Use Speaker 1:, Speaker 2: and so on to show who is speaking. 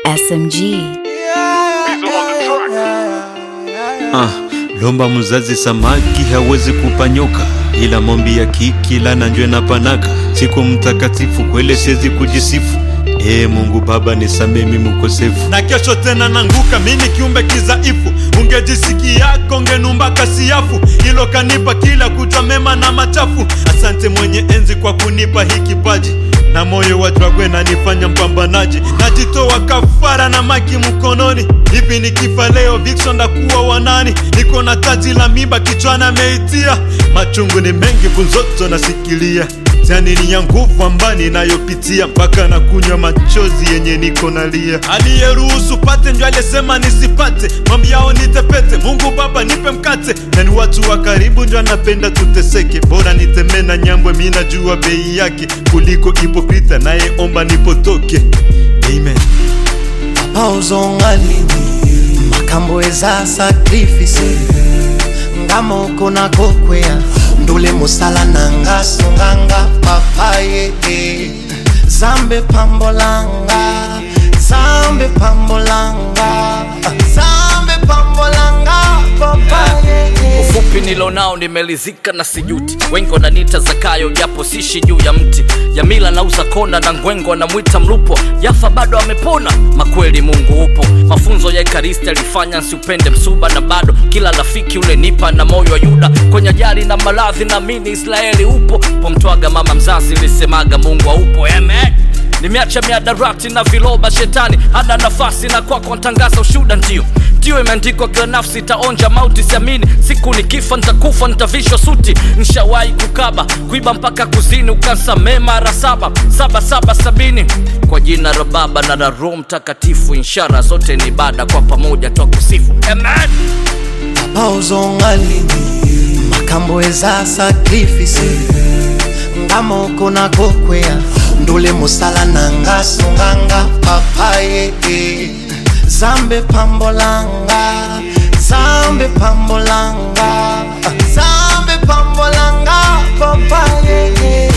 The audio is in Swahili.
Speaker 1: SMG.
Speaker 2: Ah, lomba mzazi samaki hawezi kupanyoka, ila mombi ya kiki lana njwe na panaka. Siku mtakatifu kwele siwezi kujisifu. Ee Mungu Baba nisamee mimi mkosefu, na kesho tena nanguka mimi kiumbe kizaifu. Ungejisikia kongenumba kasiafu, hilo kanipa kila kuta mema na machafu. Asante mwenye enzi kwa kunipa hii kipaji na moyo wa dragwe nanifanya mpambanaji, najitoa kafara na maki mkononi. Hivi nikifa leo Vixen ndakuwa wanani? Niko na taji la miba kichwani ameitia, machungu ni mengi kunzoto nasikilia Janini ya nguvu ambayo ninayopitia mpaka na kunywa machozi yenye niko nalia. Aliyeruhusu pate ndio aliyesema nisipate, mambo yao nitepete. Mungu Baba nipe mkate, na ni watu wa karibu ndio anapenda tuteseke. Bora nitemee na nyambwe, mi najua bei yake kuliko hipokrita nayeomba nipotoke. Amen.
Speaker 3: pauzongalini makambo eza sakrifise ngamoko nakokwea ndule mosala na nga songanga papa ye e. zambe pambolanga zambe pambolanga zambe pambolanga papa ye e.
Speaker 4: ufupi nilonao nimelizika na sijuti wengi wananiita zakayo japo sishi juu ya mti jamila nauza kona na ngwengo anamwita mlupo yafa bado amepona makweli mungu upo mafunzo ya ekaristi alifanya nsiupende msuba na bado kila rafiki ule nipa na moyo wa yuda kwenye ajali na maradhi na mini israeli upo pomtwaga mama mzazi lisemaga mungu aupo amen nimeacha miadarati na viloba shetani hana nafasi na kwako ntangaza ushuda ndio ndio imeandikwa kila nafsi itaonja mauti siamini siku nikifa nitakufa nitavishwa suti nshawahi kukaba kuiba mpaka kuzini ukansamee mara saba saba saba sabini kwa jina la baba na la roho mtakatifu inshara zote ni ibada kwa pamoja twakusifu amen
Speaker 3: pauzongalini makambo eza sakrifise ngamoko nakokwea ndule mosala na nga songanga papa ye e. zambe pambolanga zambe pambolanga zambe pambolanga papa ye e.